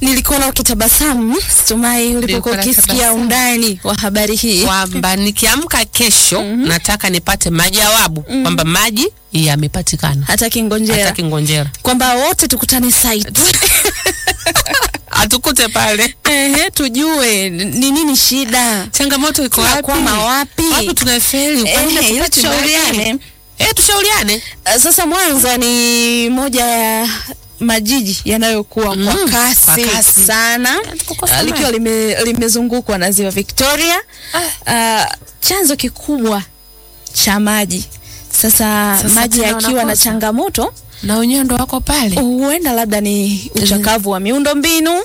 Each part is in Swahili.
nilikuwa na ukitabasamu Stumai ulipokuwa Nilikuwa ukisikia natabasamu. undani wa habari hii. kwamba nikiamka kesho nataka nipate majawabu kwamba maji yamepatikana Hata hata Kingonjera Kingonjera kwamba wote tukutane site atukute pale. ehe, tujue ni nini shida, Changamoto iko wapi? tunakwama wapi? Wapi tunafeli? Kwa nini Ehe, ili hatupati maji? tushauriane. Eh, tushauriane. Uh, Sasa Mwanza ni moja ya majiji yanayokuwa kwa Mm, kasi, kwa kasi. sana tukukosa uh, likiwa maji. lime, limezungukwa na ziwa Victoria uh, chanzo kikubwa cha maji sasa, Sasa maji tena yakiwa na wanakosa. changamoto Na wenyewe ndo wako pale. huenda labda ni uchakavu wa miundo mbinu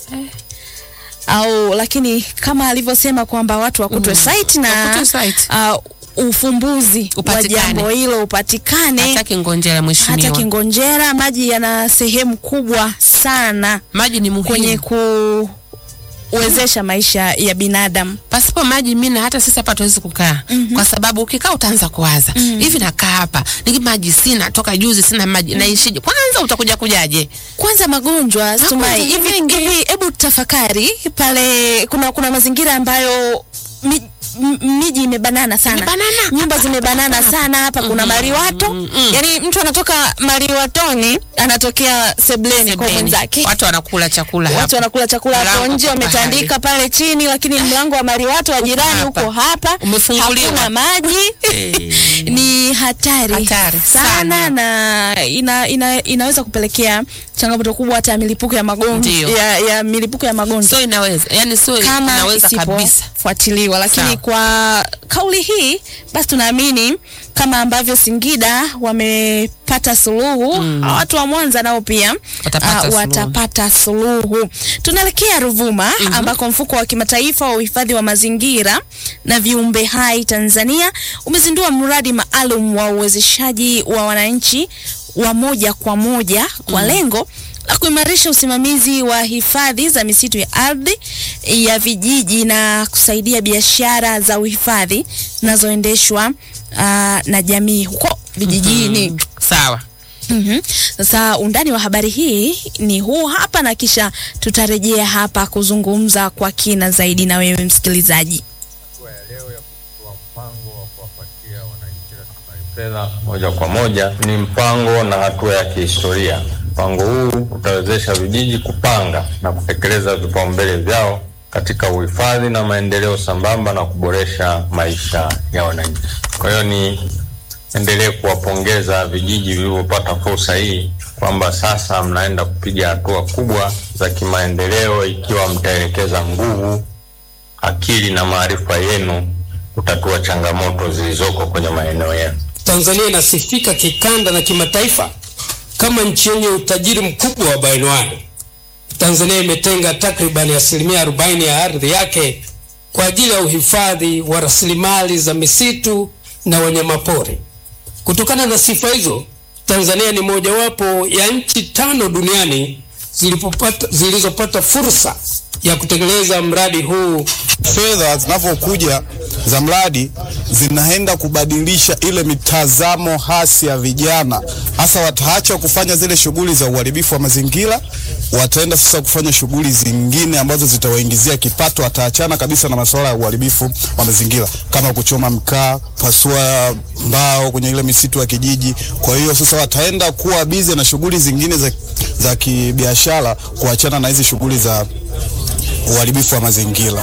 au lakini kama alivyosema kwamba watu wakutwe site na Wakutwe site. uh, ufumbuzi wa Upatikane. jambo hilo upatikane Hata Kingonjera hata mheshimiwa. Kingonjera maji yana sehemu kubwa sana Maji ni muhimu. kwenye kuwezesha maisha ya binadamu. pasipo maji mimi na hata sisi hapa tuwezi kukaa kwa sababu ukikaa utaanza kuwaza hivi nakaa hapa niki maji sina toka juzi sina maji naishije kwanza utakuja kujaje Kwanza magonjwa Stumai, ni hivi mengi. hivi, hebu tafakari pale, kuna kuna mazingira ambayo mi, m- miji imebanana sana, Imebanana. nyumba zimebanana sana. Hapa kuna maliwato, yani mtu anatoka maliwatoni anatokea sebleni kwa Sebleni. mwenzake watu wanakula chakula watu hapa wanakula chakula hapo Mlango nje uko wametandika pale chini, lakini mlango wa maliwato wa jirani hapa. uko hapa, Umefunguliwa. hakuna maji Eh. ni hatari, Hatari sana, sana. na ina, ina, inaweza kupelekea changamoto kubwa hata ya milipuko ya magonjwa Ndio. ya, ya milipuko ya magonjwa so inaweza yani so kama inaweza kabisa isipofuatiliwa, lakini Sawa. kwa kauli hii basi tunaamini kama ambavyo Singida wamepata suluhu watu wa Mwanza nao pia Watapata ah, suluhu. watapata suluhu. Tunaelekea Ruvuma ambako mfuko wa kimataifa wa uhifadhi wa mazingira na viumbe hai Tanzania umezindua mradi maalum wa uwezeshaji wa wananchi wa moja kwa moja kwa lengo la kuimarisha usimamizi wa hifadhi za misitu ya ardhi ya vijiji na kusaidia biashara za uhifadhi zinazoendeshwa ah, na jamii huko vijijini. sawa Mhm. Sasa undani wa habari hii ni huu hapa, na kisha tutarejea hapa kuzungumza kwa kina zaidi na wewe msikilizaji. hatua ya leo ya kuchukua mpango wa kuwapatia wananchi rasilimali fedha moja kwa moja ni mpango na hatua ya kihistoria. Mpango huu utawezesha vijiji kupanga na kutekeleza vipaumbele vyao katika uhifadhi na maendeleo sambamba na kuboresha maisha ya wananchi. Kwa hiyo ni endelee kuwapongeza vijiji vilivyopata fursa hii kwamba sasa mnaenda kupiga hatua kubwa za kimaendeleo ikiwa mtaelekeza nguvu akili na maarifa yenu kutatua changamoto zilizoko kwenye maeneo yenu. Tanzania inasifika kikanda na kimataifa kama nchi yenye utajiri mkubwa wa bayoanuai. Tanzania imetenga takribani asilimia 40 ya ardhi yake kwa ajili ya uhifadhi wa rasilimali za misitu na wanyamapori. Kutokana na sifa hizo, Tanzania ni mojawapo ya nchi tano duniani zilipopata, zilizopata fursa ya kutekeleza mradi huu fedha zinavyokuja za mradi zinaenda kubadilisha ile mitazamo hasi ya vijana, hasa wataacha kufanya zile shughuli za uharibifu wa mazingira, wataenda sasa kufanya shughuli zingine ambazo zitawaingizia kipato. Wataachana kabisa na masuala ya uharibifu wa mazingira kama kuchoma mkaa, pasua mbao kwenye ile misitu ya kijiji. Kwa hiyo sasa wataenda kuwa bize na shughuli zingine za, za kibiashara, kuachana na hizi shughuli za uharibifu wa mazingira.